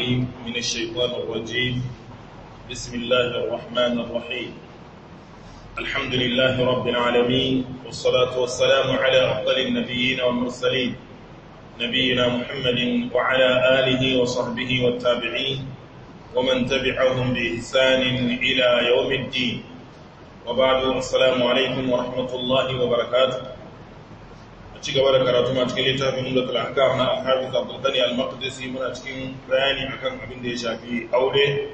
العليم من الشيطان الرجيم بسم الله الرحمن الرحيم الحمد لله رب العالمين والصلاة والسلام على أفضل النبيين والمرسلين نبينا محمد وعلى آله وصحبه والتابعين ومن تبعهم بإحسان إلى يوم الدين وبعد السلام عليكم ورحمة الله وبركاته ci gaba da karatu ma cikin littafin Umdatul Ahkam na Al-Hafiz Abdul Ghani Al-Maqdisi muna cikin bayani akan abin da ya shafi aure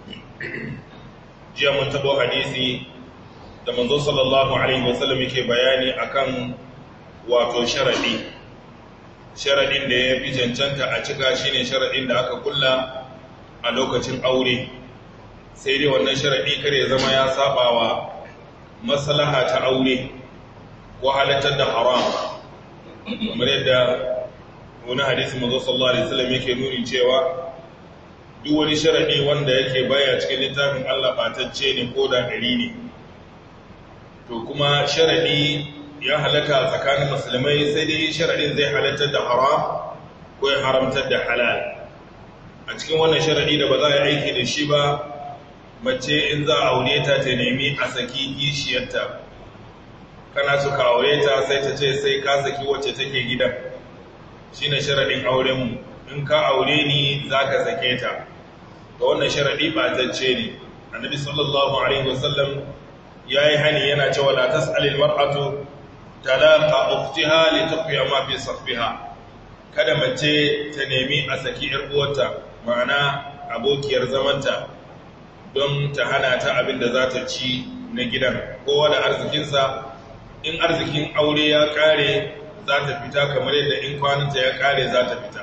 jiya mun tabo hadisi da manzo sallallahu alaihi wasallam yake bayani akan wato sharadi sharadin da ya fi cancanta a cika shine sharadin da aka kulla a lokacin aure sai dai wannan sharadi kare zama ya sabawa maslaha ta aure ko halattar da haram kamar yadda wani hadisi mazo sallallahu alaihi wasallam yake nuni cewa duk wani sharadi wanda yake baya cikin littafin Allah batacce ne ko da dari ne to kuma sharadi ya halaka tsakanin musulmai sai dai sharadin zai halartar da haram ko ya haramtar da halal a cikin wannan sharadi da ba za a aiki da shi ba mace in za a aure ta ta nemi a saki kishiyarta kana su ka aure ta sai ta ce sai ka saki wacce take gidan shi ne sharaɗin aurenmu in ka aure ni za ka sake ta ga wannan sharaɗi ɓatacce ne annabi sallallahu alaihi wasallam ya yi hani yana cewa la tas'alil mar'atu talaqa ukhtiha li tuqiya ma fi saffiha kada mace ta nemi a saki yar uwarta ma'ana abokiyar zamanta don ta hana ta abin da za ta ci na gidan kowa da arzikinsa in arzikin aure ya kare za ta fita kamar yadda in kwananta ya kare za ta fita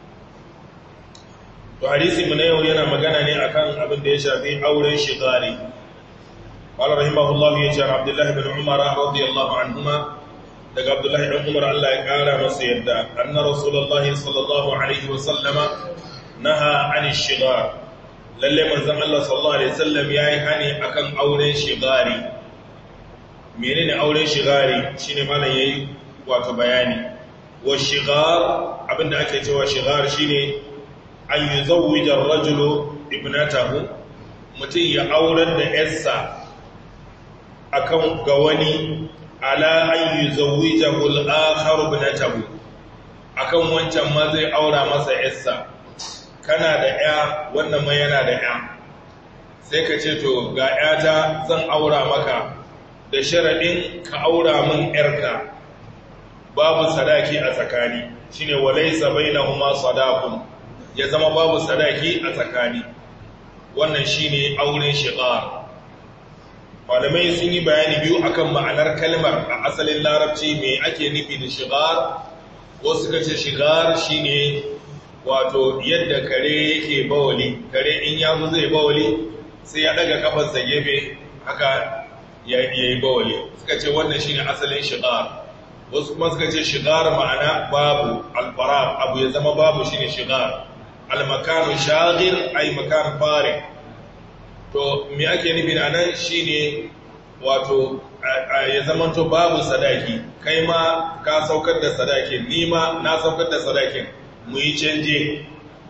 to hadisi mu na yau yana magana ne akan abin da ya shafi auren shigari qala rahimahullahu ya ce abdullah ibn umar radiyallahu anhuma daga abdullah ibn umar Allah ya kara masa yadda anna rasulullahi sallallahu alaihi wa sallama naha an shigar lalle manzon Allah sallallahu alaihi wasallam yayi hani akan auren shigari menene auren shigari shine malam yayi wato bayani wa shigar abinda ake cewa shigar shine an yuzawwija ar-rajulu ibnatahu mutum ya aurar da yarsa akan ga wani ala an yuzawwijahu al-akhar ibnatahu akan wancan ma zai aura masa yarsa kana da ya wannan ma yana da ya sai ka ce to ga yata zan aura maka da sharaɗin ka aura min ‘yarka babu sadaki a tsakani shi ne walaisa bai na huma sadakun ya zama babu sadaki a tsakani wannan shi ne auren shigar malamai sun yi bayani biyu akan ma'anar kalmar a asalin larabci mai ake nufi da shigar wasu suka ce shigar shi ne wato yadda kare yake bawali kare in yazo zai bawali sai ya daga kafarsa gefe haka ya yi bawali suka ce wannan shi ne asalin shigar wasu kuma suka ce shigar ma'ana babu alfara abu ya zama babu shi ne shigar almakanu shagir ai makan fare to me ake nufi a nan shi ne wato ya zamanto babu sadaki kai ma ka saukar da sadakin ni ma na saukar da sadakin mu yi canje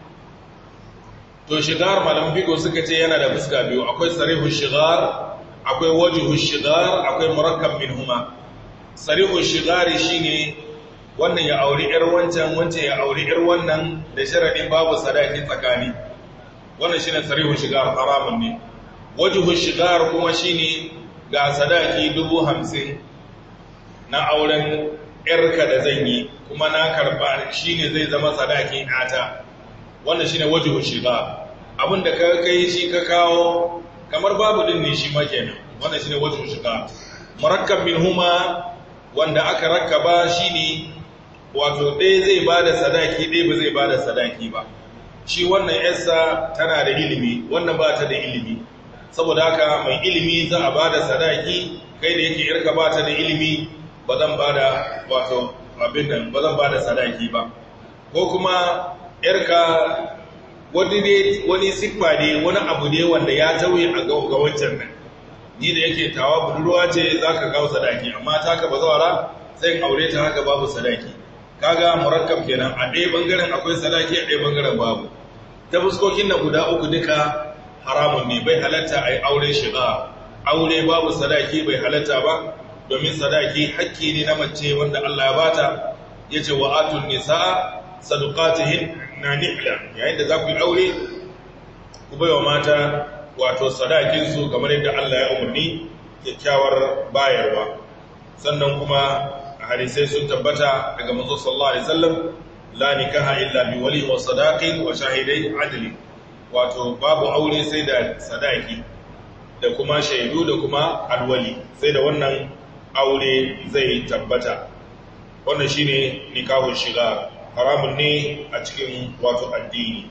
to shigar malam figo suka ce yana da fuska biyu akwai sarihu shigar akwai wajihu shigar akwai murakkab minhuma sarihu shigari shine wannan ya auri yar wancan wancan ya auri yar wannan da sharadin babu sadaki tsakani wannan shine sarihu shigar haramun ne wajihu shigar kuma shine ga sadaki dubu hamsin na auren yarka da zan yi kuma na karba shine zai zama sadaki ata wannan shine wajihu shigar abinda ka kai shi ka kawo kamar babu din ne shi ma kenan wannan shine wajen shiga murakkab minhuma wanda aka rakkaba shine wato ɗaya zai bada sadaki ɗaya ba zai bada sadaki ba shi wannan yarsa tana da ilimi wannan ba ta da ilimi saboda haka mai ilimi za a bada sadaki kai da yake yarka ba ta da ilimi ba zan bada wato abin nan ba zan bada sadaki ba ko kuma yarka wani ne wani siffa ne wani abu ne wanda ya tauye a ga wancan nan ni da yake tawa budurwa ce za ka kawo sadaki amma ta ka bazawara sai aure ta haka babu sadaki kaga murakkab kenan a ɗaya bangaren akwai sadaki a ɗaya bangaren babu ta fuskokin na guda uku duka haramun ne bai halatta a yi aure shiga aure babu sadaki bai halatta ba domin sadaki hakki ne na mace wanda Allah ya bata ya ce wa atun nisa sadukatihin na nihla yayin da za ku yi aure ku bai wa mata wato sadakinsu kamar yadda Allah ya umarni kyakkyawar bayarwa sannan kuma hadisai sun tabbata daga manzo sallallahu alaihi wasallam la nikaha illa bi wali wa sadaqin wa shahidai adli wato babu aure sai da sadaki da kuma shaidu da kuma alwali sai da wannan aure zai tabbata wannan shine nikahun shiga haramun ne a cikin wato addini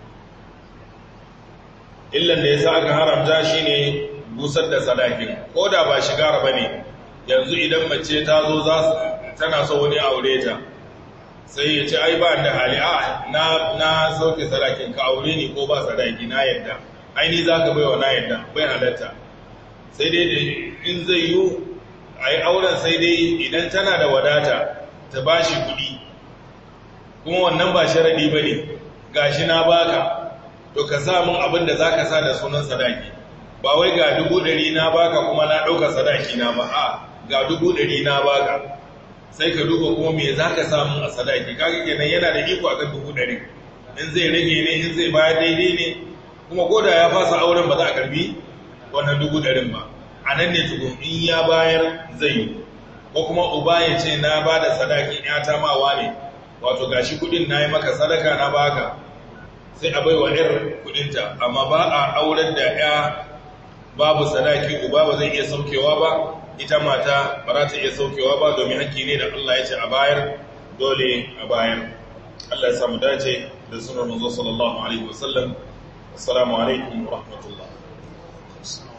illan da yasa aka haramta shine busar da sadakin ko da ba shiga ba ne yanzu idan mace ta zo za tana so wani aure ta sai ya ce ai ba da hali a na na sauke sadakin ka aure ni ko ba sadaki na yadda ai ni zaka bai wa na yadda bai halatta sai dai da in zai yi ai auren sai dai idan tana da wadata ta bashi kuɗi kuma wannan ba sharadi bane gashi na baka to ka sa mun abin da zaka sa da sunan sadaki ba wai ga dubu ɗari na baka kuma na ɗauka sadaki na ba a ga dubu ɗari na baka sai ka duba kuma me za ka samu a sadaki kaga kenan yana da iko akan dubu ɗari in zai rage ne in zai bayar daidai ne kuma ko da ya fasa auren ba za a karbi wannan dubu ɗarin ba a nan ne tukun in ya bayar zai yi ko kuma uba ya ce na ba da sadaki ya ta mawa ne wato gashi kuɗin na yi maka sadaka na baka sai a bai wa 'yar kuɗinta amma ba a auren da 'ya babu sadaki uba ba zai iya saukewa ba ita mata ba za ta iya saukewa ba domin haƙƙi ne da Allah ya ce a bayar dole a bayar Allah ya samu dace da sunan manzo sallallahu alaihi wasallam assalamu alaikum wa rahmatullah